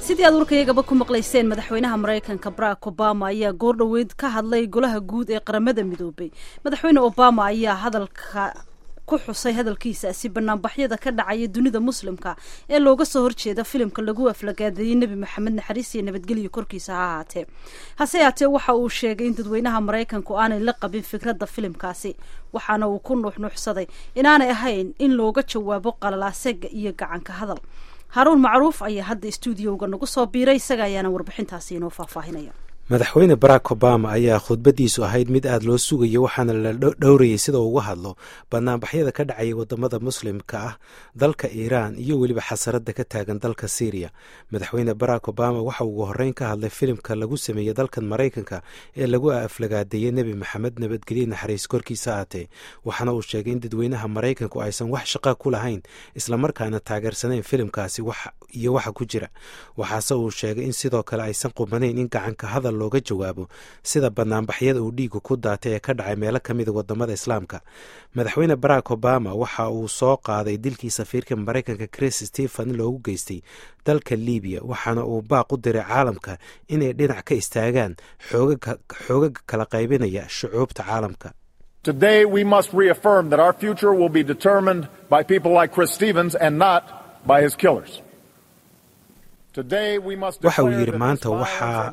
sidii aad warkayagaba ku maqlayseen madaxweynaha maraykanka barack obama ayaa goordhoweyd ka hadlay golaha guud ee qaramada midoobay madaxweyne obama ayaa hadalka ku xusay hadalkiisaasi banaanbaxyada ka dhacaya dunida muslimka ee looga soo horjeeda filimka lagu aflagaadeeyey nebi maxamed naxariis iyo nabadgelyo korkiisa ha ahaatee hase yaatee waxa uu sheegay in dadweynaha maraykanku aanay la qabin fikradda filimkaasi waxaana uu ku nuuxnuuxsaday inaanay ahayn in looga jawaabo qalalaasega iyo gacanka hadal haruun macruuf ayaa hadda stuudiyowga nagu soo biiray isaga ayaana warbixintaasi inoo faahfaahinaya madaxweyne barack obama ayaa khudbadiisu ahayd mid aada loo sugayo waxaana la dhowrayay sida uga hadlo banaanbaxyada ka dhacaya wadamada muslimka ah dalka iiraan iyo weliba xasarada ka taagan dalka syriya madaxweyne barack obama waxa ugu horeyn ka hadlay filimka lagu sameeyey dalkan maraykanka ee lagu aflagaadeeyey nebi maxamed nabadgelye naxariis korkiisa aatee waxaana uu sheegay in dadweynaha maraykanku aysan wax shaqa ku lahayn islamarkaana taageersanayn filimkaasi iyo waxa ku jira waxaase uu sheegay in sidoo kale aysan qubanayn in gacanka hadal looga jawaabo sida banaanbaxyada uu dhiigu ku daatay ee ka dhacay meelo ka mida wadamada islaamka madaxweyne barack obama waxa uu soo qaaday dilkii safiirka maraykanka chris stephen loogu geystay dalka libiya waxaana uu baaq u diray caalamka inay dhinac ka istaagaan xoogaga kala qaybinaya shucuubta caalamka Today we must reaffirm that our future will be determined by people like Chris Stevens and not by his killers. waxa uu yidhi maanta waxaa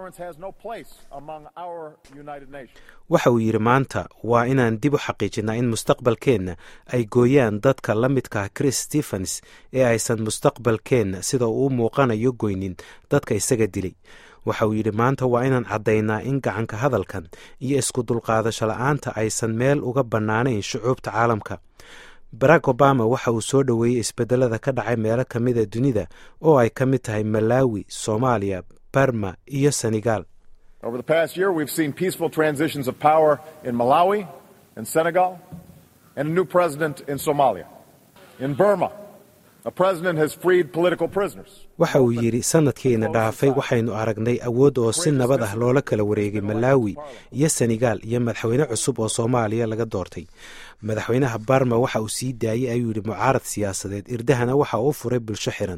waxa uu yidhi maanta waa inaan dib u xaqiijinaa in mustaqbalkeenna ay gooyaan dadka la midkaah chris stephens ee aysan mustaqbalkeenna sida uu u muuqanayo goynin dadka isaga dilay waxa uu yidhi maanta waa inaan caddaynaa in gacanka hadalkan iyo isku dulqaadasho la-aanta aysan meel uga bannaanayn shucuubta caalamka barack obama waxa uu soo dhoweeyey isbedelada ka dhacay meelo ka mida dunida oo ay ka mid tahay malawi soomaaliya barma iyo senegal Over the past year, we've seen peaceful transitions of power in Malawi and Senegal, and a new president in Somalia. In Burma, a president has freed political prisoners. waxa uu yidhi sanadkiina dhaafay waxaynu aragnay awood oo si nabad ah loola kala wareegay malawi iyo senegal iyo madaxweyne cusub oo soomaaliya laga doortay madaxweynaha barma waxa uu sii daayey ayuu yidhi mucaarad siyaasadeed irdahana waxa uu furay bulsho xiran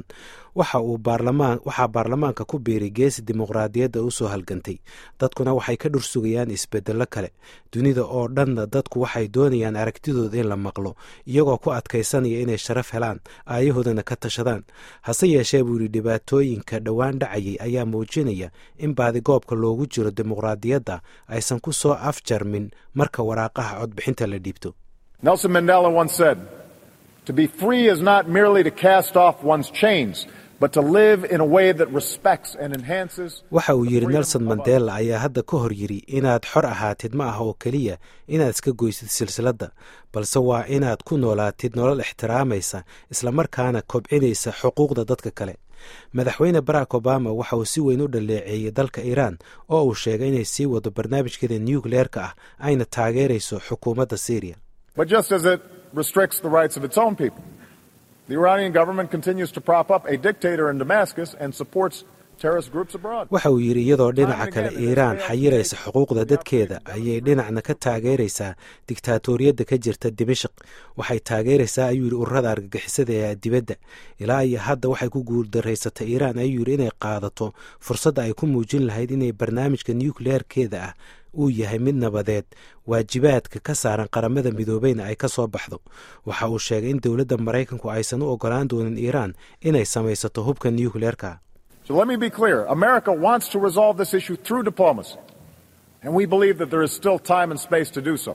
waxaa baarlamaanka ku biiray geesi dimuqraadiyadda u soo halgantay dadkuna waxay ka dhursugayaan isbedello kale dunida oo dhanna dadku waxay doonayaan aragtidooda in la maqlo iyagoo ku adkaysanaya inay sharaf helaan aayahoodana ka tashadaan hase yeeshee buu yidhi dhibaatooyinka dhowaan dhacayay ayaa muujinaya in baadigoobka loogu jiro dimuqraadiyadda aysan ku soo afjarmin marka waraaqaha codbixinta la dhiibto Nelson Mandela once said, To be free is not merely to cast off one's chains, but to live in a way that respects and enhances. waxa uu yidhi nelson mandela ayaa hadda ka hor yidhi inaad xor ahaatid ma aha oo keliya inaad iska goysid silsiladda balse waa inaad ku noolaatid nolol ixtiraamaysa islamarkaana kobcinaysa xuquuqda dadka kale madaxweyne barack obama waxa uu si weyn u dhaleeceeyey dalka iiraan oo uu sheegay inay sii wado barnaamijkeeda nucleerka ah ayna taageerayso xukuumadda syriya But just as it restricts the rights of its own people, the Iranian government continues to prop up a dictator in Damascus and supports terrorist groups abroad. waxa uu yidhi iyadoo dhinaca kale iiraan xayiraysa xuquuqda dadkeeda ayay dhinacna ka taageeraysaa diktaatoriyadda ka jirta dimashik waxay taageeraysaa ayuu yidhi ururada argagixisada ee dibadda ilaa iyo hadda waxay ku guuldarraysatay iiraan ayuu yidhi inay qaadato fursadda ay ku muujin lahayd inay barnaamijka nucleerkeeda ah uu yahay mid nabadeed waajibaadka ka saaran qaramada midoobeyna ay ka soo baxdo waxa uu sheegay in dowladda maraykanku aysan u ogolaan doonin iiraan inay samaysato hubka nucleerka So let me be clear America wants to resolve this issue through diplomacy, and we believe that there is still time and space to do so.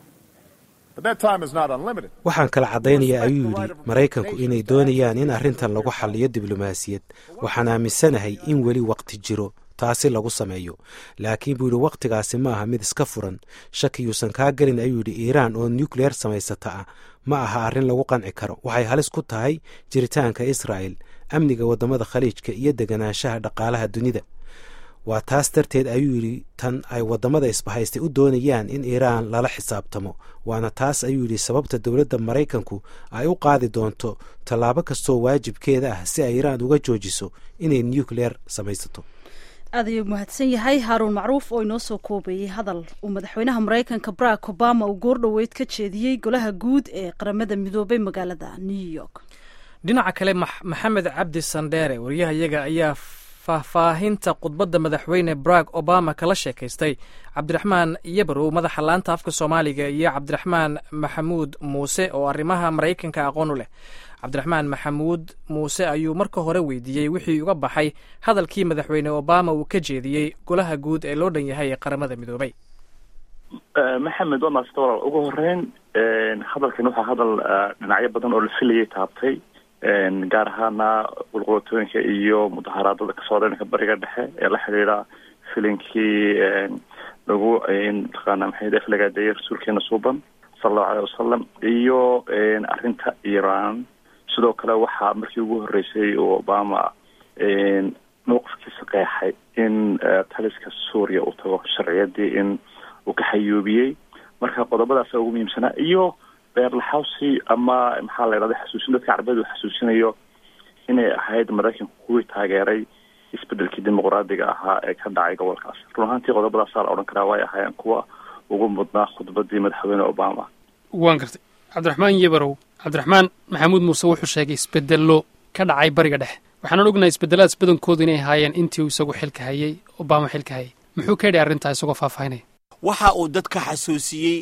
But that time is not unlimited. waxaan kala caddaynayaa ayuu yidhi maraykanku inay doonayaan in arrintan lagu xalliyo diblomaasiyad waxaan aaminsanahay in weli waqti jiro taasi lagu sameeyo laakiin buu yidhi wakhtigaasi ma aha mid iska furan shakiyuusan kaa gelin ayuu yidhi iiraan oo nucleer samaysata ah ma aha arrin lagu qanci karo waxay halis ku tahay jiritaanka israa'el amniga waddamada khaliijka iyo deganaanshaha dhaqaalaha dunida waa taas darteed ayuu yidhi tan ay waddamada isbahaystay u doonayaan in iiraan lala xisaabtamo waana taas ayuu yidhi sababta dowladda maraykanku ay u qaadi doonto tallaabo kastoo waajibkeeda ah si ay iiraan uga joojiso inay nucleer samaysato aad ayuu mahadsan yahay haaruun macruuf oo inoo soo koobeeyey hadal uu madaxweynaha maraykanka barack obama uu goordhoweyd ka jeediyey golaha guud ee qaramada midoobay magaalada new york dhinaca kale maxamed cabdi sandheere waryahayaga ayaa faahfaahinta khudbadda madaxweyne barack obama kala sheekaystay cabdiraxmaan yabarow madaxa laanta afka soomaaliga iyo cabdiraxmaan maxamuud muuse oo arrimaha maraykanka aqoon u leh cabdiraxmaan maxamuud muuse ayuu marka hore weydiiyey wixii uga baxay hadalkii madaxweyne obama uu ka jeediyey golaha guud ee loo dhan yahay ee qaramada midoobay maxamed waa maasita walaal ugu horeyn hadalkan waxaa hadal dhinacyo badan oo la filayay taabtay gaar ahaana qulqulatooyinka iyo mudaharaadada ka socda dhanka bariga dhexe ee la xidhiidha filinkii lagu mataqaana maxay aflagaadeeyay rasuulkeena suuban sala allahu aleyh wasalam iyo arrinta iran sidoo kale waxaa markii ugu horreysay uu obama mawqifkiisa qeexay in taliska suuriya uu tago sharciyadii in uu ka xayuubiyey marka qodobadaasa ugu muhiimsanaa iyo beerlaxawsi ama maxaa la yidhahda xasuusin dadka carbeed uu xasuusinayo inay ahayd maraykanku kuwii taageeray isbedelkii dimuqraadiga ahaa ee ka dhacay gobolkaas run ahaantii qodobadaasaa la odhan karaa way ahaayeen kuwa ugu mudnaa khudbadii madaxweyne obama waan gartay cabdiraxmaan yebarow cabdiraxmaan maxamuud muuse wuxuu sheegay isbedello ka dhacay bariga dhexe waxaanan ognahay isbedeladaas badankoodu inay ahaayeen intii uu isagu xilka hayay obama xilka hayay muxuu ka yidhi arrintaa isagoo faahfaahinaya waxa uu dadka xasuusiyey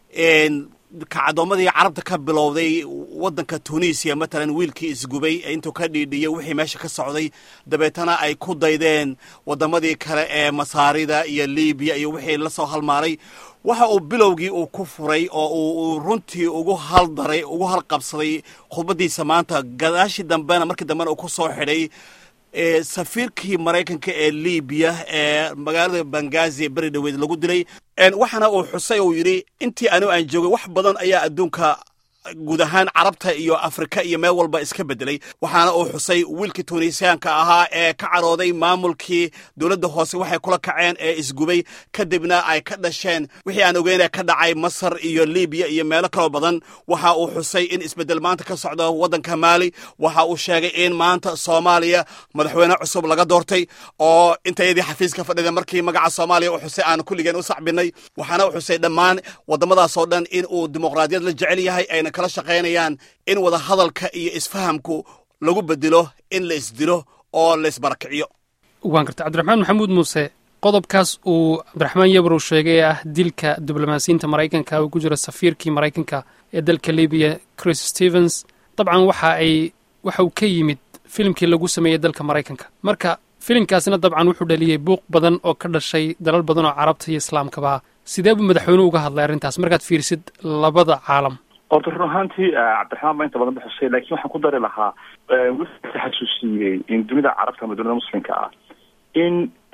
kacdoomadii carabta ka bilowday waddanka tunisiya matalan wiilkii isgubay intuu ka dhiidhiyey wixii meesha ka socday dabeetana ay ku daydeen waddamadii kale ee masaarida iyo libiya iyo wixii la soo halmaaray waxa uu bilowgii uu ku furay oo uu runtii ugu haldaray ugu halqabsaday khudbaddiisa maanta gadaashii dambena markii dambena uu ku soo xidhay safiirkii maraykanka ee libiya ee magaalada bangazi ee beri dhaweed lagu dilay waxaana uu xusay uu yidhi intii anigu aan joogay wax badan ayaa adduunka guud ahaan carabta iyo afrika iyo meel walba iska bedelay waxaana uu xusay wiilkii tunisiyaanka ahaa ee ka carooday maamulkii dowladda hoose waxay kula kaceen ee isgubay kadibna ay ka dhasheen wixii aan ogeynaya ka dhacay masar iyo libiya iyo meelo kaloo badan waxa uu xusay in isbedel maanta ka socdo waddanka maali waxa uu sheegay in maanta soomaaliya madaxweyne cusub laga doortay oo intayadii xafiiska fadhida markii magaca soomaaliya uu xusay aan kulligeen u sacbinay waxaana uu xusay dhammaan waddamadaasoo dhan in uu dimuqraadiyad la jecel yahay ayna kala shaqaynayaan in wada hadalka iyo isfahamku lagu bedelo in la isdilo oo la isbarakiciyo waan gartay cabdiraxmaan maxamuud muuse qodobkaas uu cabdiraxmaan yabrow sheegay ee ah dilka diblomaasiyiinta maraykanka uu ku jiro safiirkii maraykanka ee dalka libiya chris stevens dabcan waxa ay waxa uu ka yimid filimkii lagu sameeyey dalka maraykanka marka filimkaasina dabcan wuxuu dhaliyey buuq badan oo ka dhashay dalal badan oo carabta iyo islaamkaba sidee buu madaxweynuhu uga hadlay arrintaas markaad fiirisid labada caalam horta run ahaantii cabdiraxmaan baa inta badan ba xusay laakiin waxaan ku dari lahaa wuxuu xasuusiyey in dunida carabta ama dunida muslimka ah in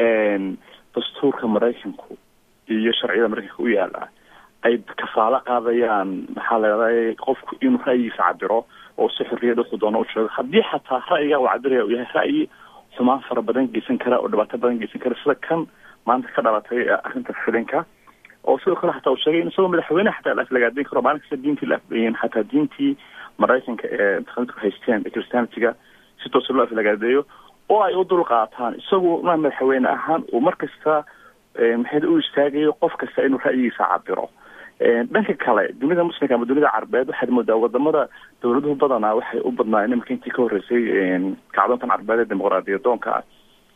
dastuurka maraykanku iyo sharciyada maraykanka u yaala ay kafaalo qaadayaan maxaa la yidhahda qofku inuu ra'yigiisa cabiro oo si xorriyad wuxuu doono u sheego haddii xataa ra'yiga uu cabiraya uu yahay ra'yi xumaan fara badan geysan kara oo dhibaato badan geysan kara sida kan maanta ka dhalatay arrinta filinka oo sidoo kale xataa uu sheegay in isagoo madaxweyne xataa la aflagaadayn karo maalin kasta diintii la afleeyeen xataa diintii maraykanka ee mutaqaanidku haysteen ee christianitiga si toosa loo aflagaadeeyo oo ay u dul qaataan isagu ma madaxweyne ahaan uu mar kasta maxay u istaagayo qof kasta inuu ra'yigiisa cabiro dhanka kale dunida muslimka ama dunida carabeed waxaad moodaa wadamada dowladuhu badanaa waxay u badnaayeen imarka intii ka horreysay kacdoontan carabeed ee dimuqraadiyadoonka ah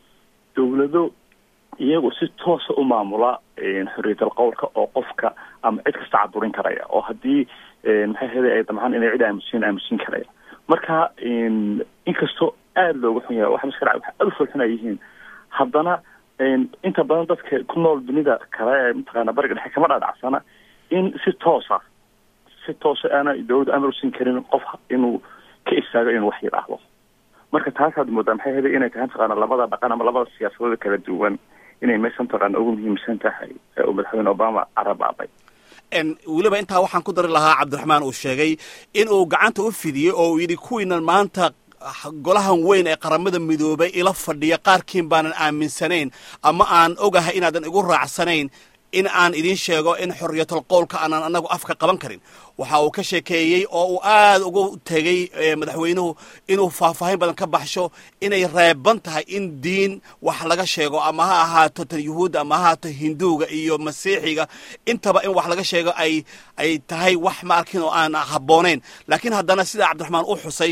dowlado iyagu si toosa u maamula xorriyatal qowlka oo qofka ama cid kasta caburin karaya oo haddii maxay ahayday ay damcaan inay cid aamusiin aamusiin karaya marka inkastoo aada looga xun yahay waxa maska dhaca waxa aada u foolxun ay yihiin haddana inta badan dadka ku nool dunida kale ee mataqaana bariga dhexe kama dhaadhacsana in si toosa si toosa aana dowladda amar usiin karin qof inuu ka istaago inuu wax yidhaahdo marka taasaad moodaa maxay ahayday inay tahay mataqaana labada dhaqan ama labada siyaasadooda kala duwan inay meesha mataqaana ugu muhiimsan tahay uu madaxweyne obama carabaabay weliba intaa waxaan ku dari lahaa cabdiraxmaan uu sheegay in uu gacanta u fidiyey oo uu yidhi kuwiinan maanta golahan weyn ee qaramada midoobay ila fadhiya qaarkiin baanan aaminsanayn ama aan ogahay inaadan igu raacsanayn in aan idiin sheego in xorriyatul qowlka aanan annagu afka qaban karin waxa uu ka sheekeeyey oo uu aad ugu tegey madaxweynuhu inuu faahfaahin badan ka baxsho inay reeban tahay in diin wax laga sheego ama ha ahaato tan yuhuudda ama ha ahaato hinduuga iyo masiixiga intaba in wax laga sheego ay ay tahay wax ma arkin oo aan habboonayn laakiin haddana sida cabdiraxmaan u xusay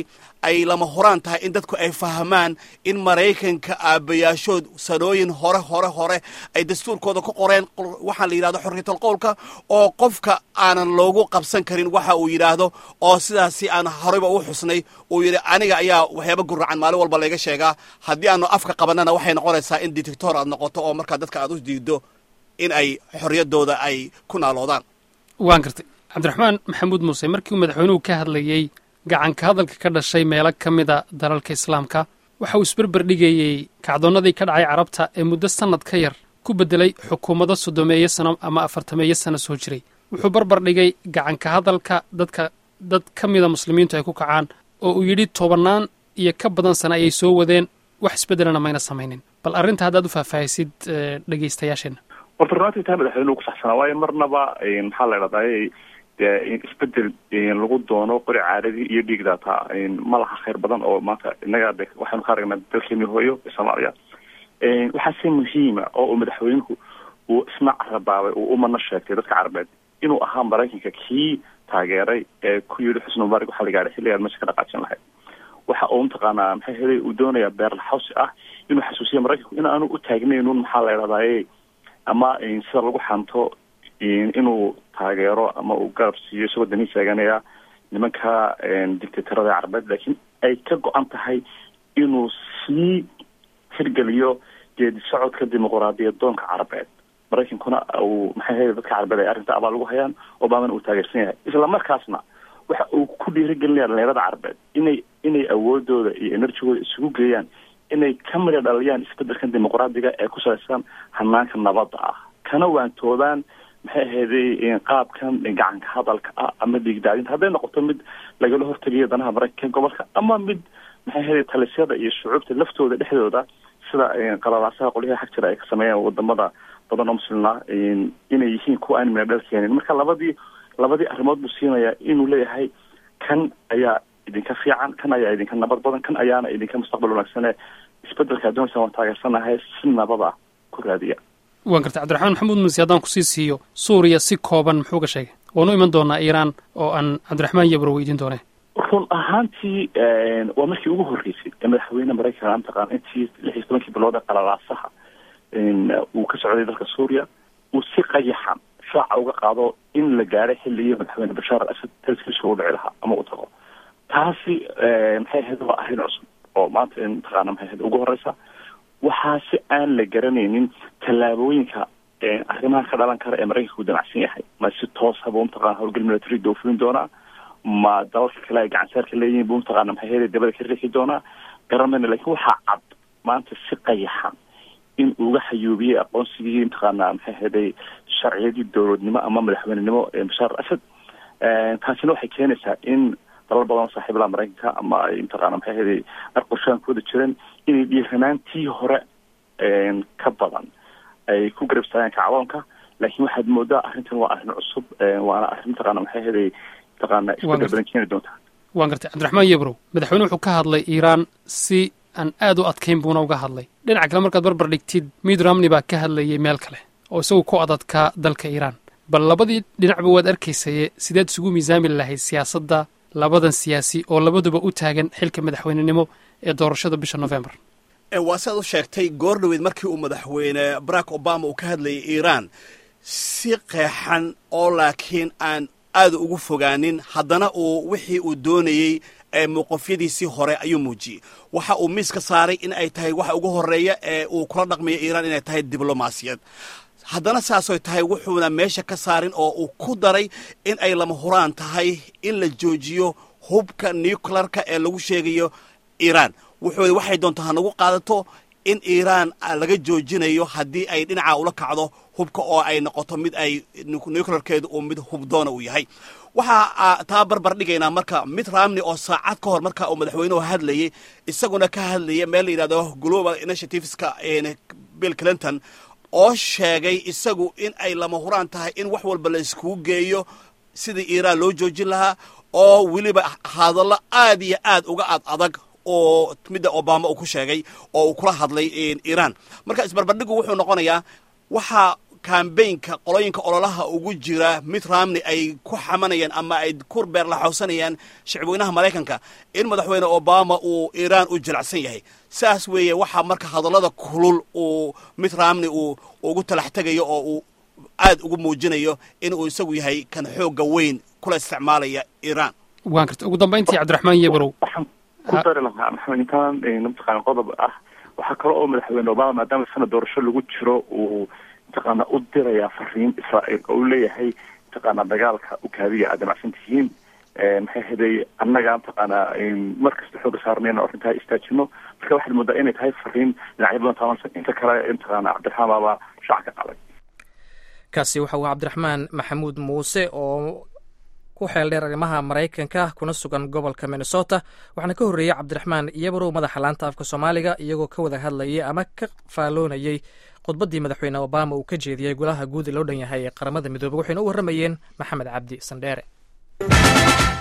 ay lama horaan tahay in dadku ay fahmaan in maraykanka aabbayaashood sanooyin hore hore hore ay dastuurkooda ku qoreen waxaa la yidhahdo xorriyatal qowlka oo qofka aanan loogu qabsan karin waxa uu yidhaahdo oo sidaasi aan horeyba u xusnay uu yidhi aniga ayaa waxyaaba guracan maalin walba layga sheegaa haddii aanu afka qabanana waxay noqonaysaa in detector aad noqoto oo markaa dadka aad u diido in ay xorriyaddooda ay ku naaloodaan waan gartay cabdiraxmaan maxamuud muuse markii uu madaxweynuhu ka hadlayey gacanka hadalka ka dhashay meelo ka mida dalalka islaamka waxa uu isberber dhigayey kacdoonnadii ka dhacay carabta ee muddo sannad ka yar ku beddelay xukuumado soddomeeyo sano ama afartameeyo sano soo jiray wuxuu barbar dhigay gacanka hadalka dadka dad ka mida muslimiintu ay ku kacaan oo uu yidhi tobannaan iyo ka badan sana ayay soo wadeen wax isbeddelana mayna samaynin bal arrinta haddaad u faahfaahisid dhegaystayaasheenna horta runaatii taa madaxweynuhu ku saxsanaa waayo marnaba maxaa la idhahdaa dee isbedel lagu doono qori caaradii iyo dhiigdaataa ma laha khayr badan oo maanta innaga de waxaynu ka aragnaa dalkeeni hooyo ee soomaaliya waxaase muhiima oo uu madaxweynuhu uu isna carabaabay uu umana sheegtay dadka carabeed inuu ahaa maraykanka kii taageeray ee ku yidhi xusni mubaarak waxaa la gaadhay xilligaan meesha ka dhaqaajin lahayd waxa uu mataqaanaa maxay helay uu doonayaa beerlaxawsi ah inuu xasuusiya maraykanku in aanu u taagnaynun maxaa la idhahdaye ama sida lagu xanto inuu taageero ama uu garab siiyo isagoo danii taaganaya nimanka dictatorada carabeed laakiin ay ka go-an tahay inuu sii hirgeliyo geedi socodka dimuquraadiyad doonka carabeed maraykankuna uu maxay ahayd dadka carabeed ay arrinta abaal ugu hayaan obamana uu taageersan yahay isla markaasna waxa uu ku dhiirigelinaya dhalinyarada carabeed inay inay awoodooda iyo enerjigooda isugu geeyaan inay ka midha dhaliyaan isbedelkan dimuqraadiga ee ku salaysan hanaanka nabadda ah kana waantoobaan maxay ahayday qaabkan gacanka hadalka ah ama dhiigdaadinta hadday noqoto mid lagala hortegayo danaha maraykanka gobolka ama mid maxay ahayday talisyada iyo shucuubta laftooda dhexdooda sida qalalaasaha qolyaha xag jira ay ka sameeyaan wadamada badan oo muslimna inay yihiin kuwa aan midha dhal keenin marka labadii labadii arrimood buu siinayaa inuu leeyahay kan ayaa idinka fiican kan ayaa idinka nabad badan kan ayaana idinka mustaqbal wanaagsane isbedelka addoonsa waan taageersanahay si nabada ku raadiya waan gartay cabdiraxmaan maxamuud muuse haddaan kusii siiyo suuriya si kooban muxuu ka sheegay waanu iman doonaa iiraan oo aan cabdiraxmaan yabro weydiin doonee run ahaantii waa markii ugu horreysay ee madaxweyne maraykanka mataqaana intii lix iyo tobankii bilood ee qalalaasaha uu ka socday dalka suuriya uu si qayaxan shaaca uga qaado in la gaadhay xilligii madaxweyne bashaar al asad talskiisu u dhici lahaa ama u tago taasi maxay ahayd waa arrin cusub oo maanta mataqaana maxay ahayd ugu horeysa waxaa si aan la garanaynin tallaabooyinka arrimaha ka dhalan kara ee maraykanka u damacsan yahay ma si toos haba mataqana howlgal military doofulin doonaa ma dalalka kale ay gacansaarka leeyihiin bu mataqaana maxay ahayd dabada ka riixi doonaa garanmayna lakin waxaa cad maanta si qayaxan in uga xayuubiyey aqoonsigii mataqaana maxay ahaday sharciyadii dowladnimo ama madaxweynenimo ee bashaar al asad taasina waxay keenaysaa in dalal badan oo saaxiibalaa maraykanka ama ay mataqaana maxay ahaday arqoshaan ku wada jireen inay dhiiranaantii hore ka badan ay ku garabsaayaan kacdoonka laakiin waxaad moodaa arrintan waa arrin cusub waana arrin mataqaana maxay ahaday mataqaana isbedel badan keeni doontaa waan gartay cabdiraxmaan yebrow madaxweyne wuxuu ka hadlay iiraan si aan aad u adkayn buuna uga hadlay dhinaca kale markaad barbar dhigtid mid ramni baa ka hadlayay meel kale oo isagu ku adadkaa dalka iiraan bal labadii dhinacba waad arkaysaye sideed isugu miisaami lahayd siyaasadda labadan siyaasi oo labaduba u taagan xilka madaxweynenimo ee doorashada bisha november waa siaad u sheegtay goor dhaweyd markii uu madaxweyne barack obama uu ka hadlayay iiraan si qeexan oo laakiin aan aad ugu fogaanin haddana uu wixii uu doonayey ee mowqafyadiisii hore ayuu muujiyey waxa uu miiska saaray in ay tahay waxa ugu horreeya ee uu kula dhaqmayo iiraan inay tahay diblomaasiyad haddana saasoy tahay wuxuuna meesha ka saarin oo uu ku daray in ay lama huraan tahay in la joojiyo hubka nuclearka ee lagu sheegayo iiraan wuxuu waxay doontaa ha nagu qaadato in iiraan laga joojinayo haddii ay dhinaca ula kacdo hubka oo ay noqoto mid ay nuclearkeedu uu mid hubdoona uu yahay waxaa taa barbar dhigaynaa marka mid ramni oo saacad ka hor marka uu madaxweynuhu hadlayay isaguna ka hadlaya meel la yidhahdo global initiativeska bill clinton oo sheegay isagu in ay lama huraan tahay in wax walba la iskugu geeyo sidii iiraan loo joojin lahaa oo weliba hadallo aad iyo aad uga ad adag oo midda obama uu ku sheegay oo uu kula hadlay iiraan marka isbarbardhigu wuxuu noqonayaa waxaa kambaynka qolooyinka ololaha ugu jira mid ramney ay ku xamanayaan ama ay ku beerlaxowsanayaan shicibweynaha maraykanka in madaxweyne obama uu iiraan u jilacsan yahay saas weeye waxaa marka hadallada kulul uu mid ramney uu ugu talax tegayo oo uu aad ugu muujinayo in uu isagu yahay kan xoogga weyn kula isticmaalaya iiraan waan karta ugu dambayntii cabdiraxmaan yebarow waxaan ku dari lahaa maxamed intaan mataqaana qodob ah waxaa kale oo madaxweyne obama maadaama sanad doorasho lagu jiro uu mataqaana u dirayaa fariin israa'iil oo uu leeyahay mataqaana dagaalka ukaadiya aad damacsan tihiin maxay haday annaga mataqaana mar kasta xooga saarnayna arrintaa istaajino marka waxaad moodaa inay tahay fariin dhinacyo badan taabansan inta kale mataqaana cabdiraxmaan baaba shacka qaday kaasi waxa uu cabdiraxmaan maxamuud muuse oo ku xeel dheer arrimaha maraykanka kuna sugan gobolka minnesota waxaana ka horreeyey cabdiraxmaan iyabarow madaxa laanta afka soomaaliga iyagoo ka wada hadlayay ama ka faalloonayey khudbaddii madaxweyne obama uu ka jeediyey golaha guud ee loo dhan yahay ee qaramada midoobey waxayna u warramayeen maxamed cabdi sandheere